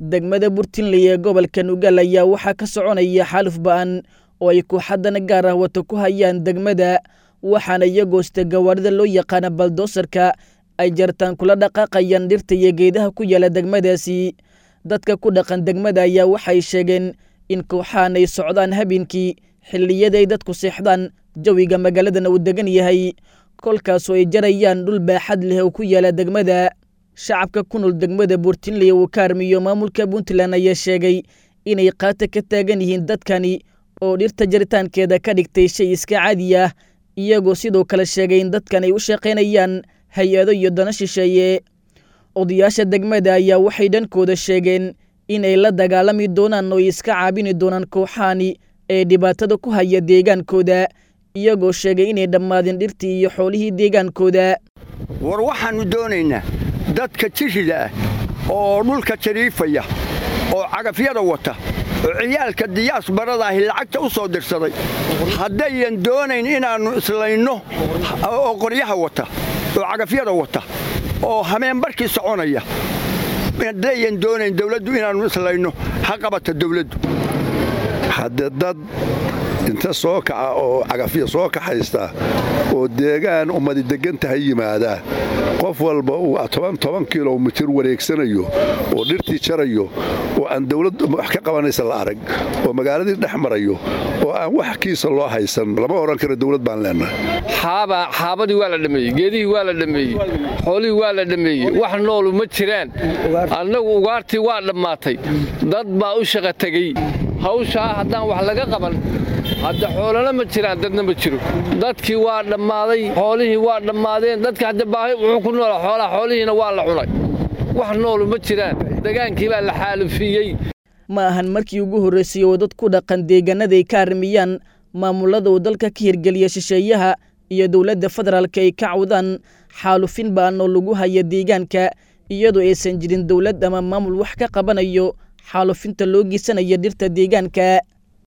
degmada burtinley ee gobolka nugaal ayaa waxaa ka soconaya xaaluf ba'an oo ay kooxadana gaar ah wato ku hayaan degmada waxaana iyagoosta gawaarida loo yaqaana baldoosarka ay jartaan kula dhaqaaqayaan dhirta iyo geedaha ku yaala degmadaasi dadka ku dhaqan degmada ayaa waxay sheegeen in kooxahan ay socdaan habeenkii xilliyaday dadku seexdaan jawiga magaaladana uu degan yahay kolkaasoo ay jarayaan dhul baaxad leh oo ku yaala degmada shacabka ku nool degmada buurtinley uu ka armiyo maamulka puntland ayaa sheegay inay qaata ka taagan yihiin dadkani oo dhirta jaritaankeeda ka dhigtay shay iska caadi ah iyagoo sidoo kale sheegay in dadkan ay u shaqaynayaan hay-ado iyo dano shisheeye odayaasha degmada ayaa waxay dhankooda sheegeen inay la dagaalami doonaan oo ay iska caabini doonaan kooxahani ee dhibaatada ku haya deegaankooda iyagoo sheegay inay dhammaadeen dhirtii iyo xoolihii deegaankooda war waxaannu doonaynaa dadka jirida ah oo dhulka jariifaya oo cagafyada wata oo ciyaalka diyaas baradaahi lacagta u soo dirsaday haddayan doonayn inaannu islayno oo qoryaha wata oo cagafyada wata oo hameenbarkii soconaya haddayan doonayn dawladdu inaannu islayno ha qabata dawladdu haddee dad inta soo kaca oo cagafya soo kaxaysta oo deegaan ummadi deggan tahay yimaadaa qof walba uu toban toban kilomitir wareegsanayo oo dhirtii jarayo oo aan dawlad wax ka qabanaysa la arag oo magaaladii dhex marayo oo aan wax kiisa loo haysan lama odhan karo dawlad baan leennahay xaabadii waa la dhammeeyey geedihii waa la dhammeeyey xoolihii waa la dhammeeyey wax noolu ma jiraan annagu ugaartii waa dhammaatay dad baa u shaqa tegey hawshaa haddaan wax laga qaban hadda xoolana ma jiraan dadna ma jiro dadkii waa dhammaaday xoolihii waa dhammaadeen dadka hadda baahi wuxuu ku noolaa xoolaha xoolihiina waa la cunay wax noolu ma jiraan degaankii baa la xaalufiyey ma ahan markii ugu horraysay oo dad ku dhaqan deegaanaday ka armiyaan maamulada uu dalka ka hirgeliya shisheeyaha iyo dowladda federaalka ay ka cawdaan xaalufin ba'an oo lagu haya deegaanka iyadoo aysan jirin dowlad ama maamul wax ka qabanayo xaalufinta loo geysanaya dhirta deegaanka